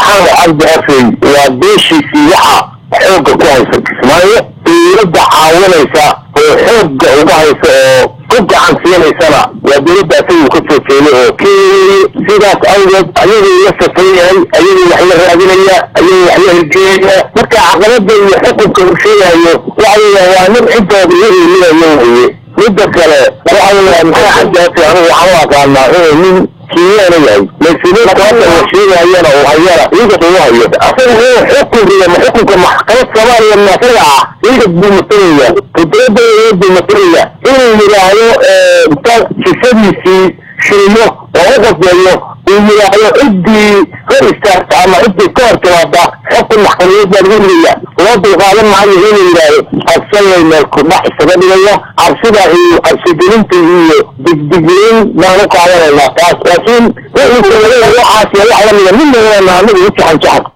maxamed cabdi afey waa beeshiisii waxa xoogga ku haysa kismaayo dowladda caawinaysa oo xoogga uga haysa oo ku gacan siinaysana waa dowladda asagu ka soo jeeday oo keeyay sidaas awgeed ayaguu la safan yahay ayaguu wax la raadinaya ayaguu wax la hirgelinaya marka caqabada iyo xukunka uu sheegayo waxa weeyaan waa nin ciddooda la eelinayo weye midda kale waxa weeyaan maxaa cabdi afe anigu waxaan u aqaanaa inuu nin kiyaana yahay mas-uuliyiinta hadda la sheegayana uu hayana ciidan uu hayo asaga inuu xukun riyo ma xukunka maxkamad soomaaliya maasaga ah ciidan buu matalaya qudrada buu matalaya inuu yidhaahdo inta jisadiisii shilmo oo u qasbeeyo uu yidhaahdo ciddii hor istaagta ama ciddii ka hor timaada xukun maxkamadeed baa lagu ridaya loo dulqaadan maayo inuu yidhaahdo cabsanay meel kudhax isaga dhigaya cabsida iyo cabsigelinta iyo digdiglayn baan u qaadanaynaa taas laakiin wixii waxaas wax lamida midna anagu u jaxan jaxan